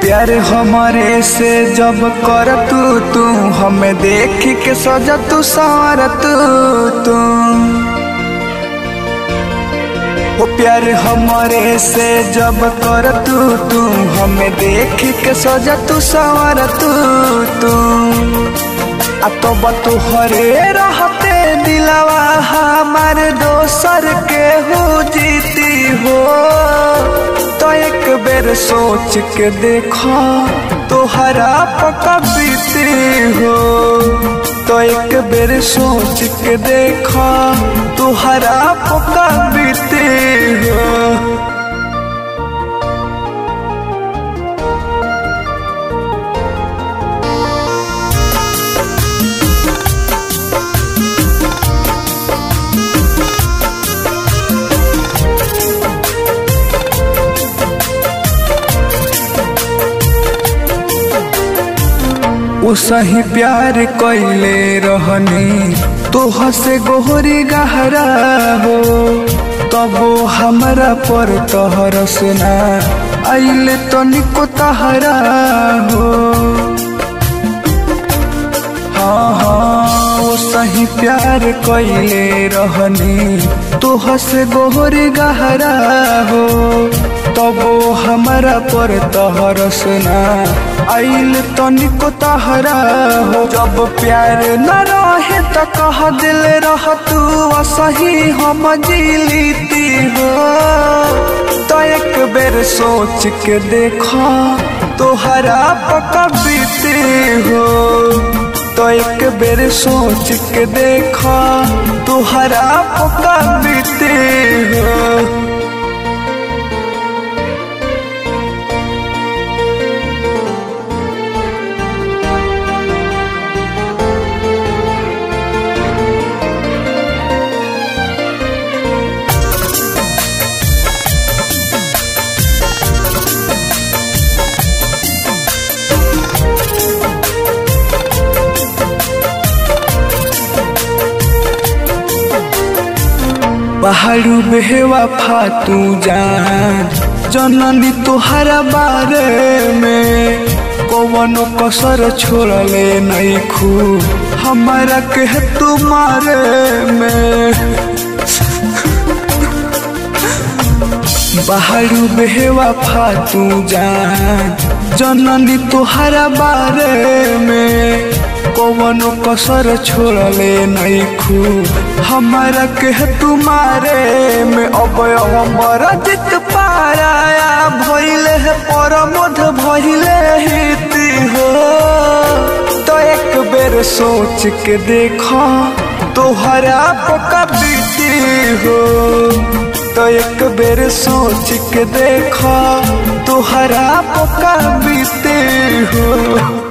प्यार हमारे से जब कर तू तू हमें देख के सजा तू सार तू तू वो प्यार हमारे से जब कर तू तू हमें देख के सजा तू सार तू तू आ तो बतू हरे रहते दिलवा हमार दोसर के हो जीती हो तो एक बेर सोच के देखो तोहरा पका बीती हो तो एक बेर सोच के देखो तोहरा पका बीती हो वो सही प्यार कैले रहनी तोह से गोहरी गहरा हो तब हमरा पर तहर सुना आइले तनिको तहरा हो हाँ हाँ वो सही प्यार कैले रहनी तोह से गोहरी गहरा हो तब हमारा पर तहर सुना आइल तनिको तहरा हो जब प्यार न रहे त कह दिल रह तू सही हम जीलीती हो तो एक बेर सोच के देखो तोहरा पका बीती हो तो एक बेर सोच के देखो तोहरा पका बीती हो पहाड़ू बेहवा फातू जान जननी तुहरा बारे में कौनो कसर छोड़ले नहीं खू हमारा के तुम्हारे में पहाड़ू बेहवा फातू जान जननी तुहरा बारे में कौनो कसर छोड़ले नहीं खू हमारा के तुम्हारे में अब हमर जित पाराया भइले है परमोध भइले हिती हो तो एक बेर सोच के देखो तोहरा पका बीती हो तो एक बेर सोच के देखो तोहरा पका बीती हो